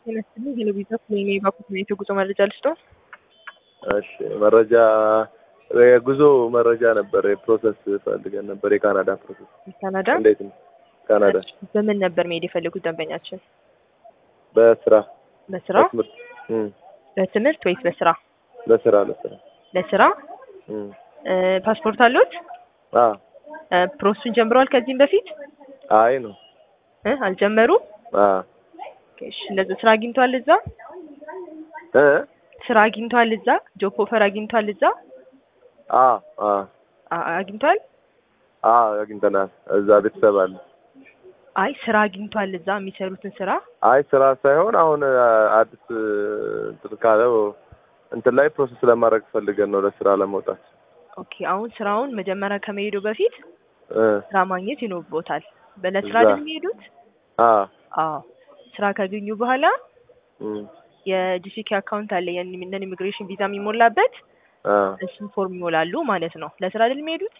ይመስልኝ ቴሌቪዥን ወይም የባኩት የጉዞ መረጃ ልስጦ። እሺ መረጃ የጉዞ መረጃ ነበር። የፕሮሰስ ፈልገን ነበር። የካናዳ ፕሮሰስ ካናዳ እንዴት ነው? ካናዳ በምን ነበር መሄድ የፈለጉት ደንበኛችን? በስራ በስራ በትምህርት እም፣ በትምህርት ወይስ በስራ? ለስራ ለስራ ለስራ እም። እ፣ ፓስፖርት አሉት? አ እ፣ ፕሮሰሱን ጀምረዋል ከዚህም በፊት አይ ነው እ፣ አልጀመሩም? አ እሺ፣ እንደዚህ ስራ አግኝቷል እዛ? እ ስራ አግኝቷል እዛ? ጆብ ኦፈር አግኝቷል እዛ? አ አ አ- አግኝቷል? አ አግኝተናል። እዛ ቤተሰብ አለ። አይ ስራ አግኝቷል እዛ የሚሰሩትን ስራ አይ ስራ ሳይሆን አሁን አ፣ አዲስ እንትን ካለው እንትን ላይ ፕሮሰስ ለማድረግ ፈልገን ነው ለስራ ለመውጣት ኦኬ። አሁን ስራውን መጀመሪያ ከመሄዱ በፊት እ ስራ ማግኘት ይኖርቦታል። በለስራ እዛ። አይደል የሚሄዱት? አ አዎ። ስራ ካገኙ በኋላ እም የጂሲኬ አካውንት አለ የነን ኢሚግሬሽን ቪዛ የሚሞላበት አ እሱን ፎርም ይሞላሉ ማለት ነው። ለስራ አይደል የሚሄዱት?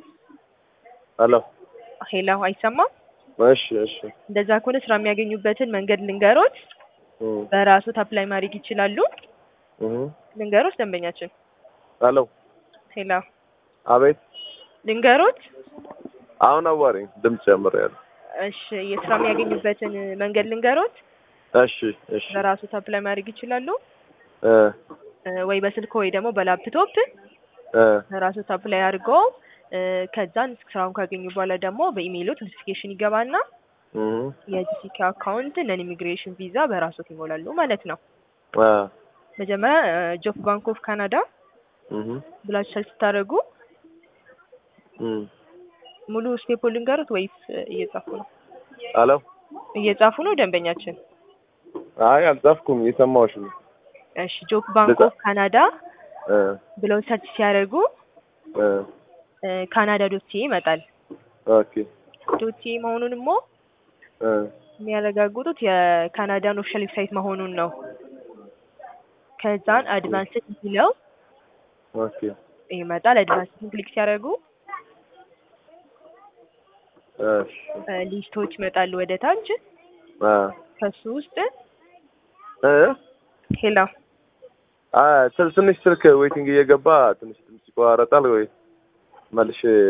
ሄሎ ሄላ አይሰማም? እሺ እሺ እንደዛ ከሆነ ስራ የሚያገኙበትን መንገድ ልንገሮት። እም በራሶት አፕላይ ማድረግ ይችላሉ። እም ልንገሮት ደንበኛችን። ሄሎ ሄላ አቤት ልንገሮት። አሁን አዋሪኝ ድምፅ ጨምሬያለሁ። እሺ የስራ የሚያገኙበትን መንገድ ልንገሮት። እሺ እሺ በራሶት አፕላይ ማድረግ ይችላሉ እ እ፣ ወይ በስልክ ወይ ደግሞ በላፕቶፕ እ ራሶት አፕላይ አድርገው እ፣ ከዛን ስራውን ካገኙ በኋላ ደግሞ በኢሜይሎት ኖቲፊኬሽን ይገባና እም የጂሲኬ አካውንት ነን ኢሚግሬሽን ቪዛ በራሶት ይሞላሉ ማለት ነው። አ መጀመሪያ ጆብ ባንክ ኦፍ ካናዳ እም ብላችሁ ሰርች ስታደርጉ እም ሙሉ ስቴፕ ልንገሩት ወይስ እየጻፉ ነው? ሄሎ እየጻፉ ነው ደንበኛችን። አይ አልጻፍኩም፣ እየሰማሁሽ ነው። እሺ ጆብ ባንክ ኦፍ ካናዳ እ ብለው ሰርች ሲያደርጉ እ እ፣ ካናዳ ዶት ሲኤ ይመጣል። ኦኬ ዶት ሲኤ መሆኑን ሞ እ የሚያረጋግጡት የካናዳን ኦፊሻል ዌብሳይት መሆኑን ነው። ከዛን አድቫንስድ የሚለው ኦኬ ይመጣል። አድቫንስድ ክሊክ ሲያደርጉ እሺ እ፣ ሊስቶች ይመጣሉ ወደ ታች። አ ከሱ ውስጥ እ ሄላ አ ትንሽ ስልክ ዌቲንግ እየገባ ትንሽ ድምፅ ይቆራረጣል ወይ መልሼ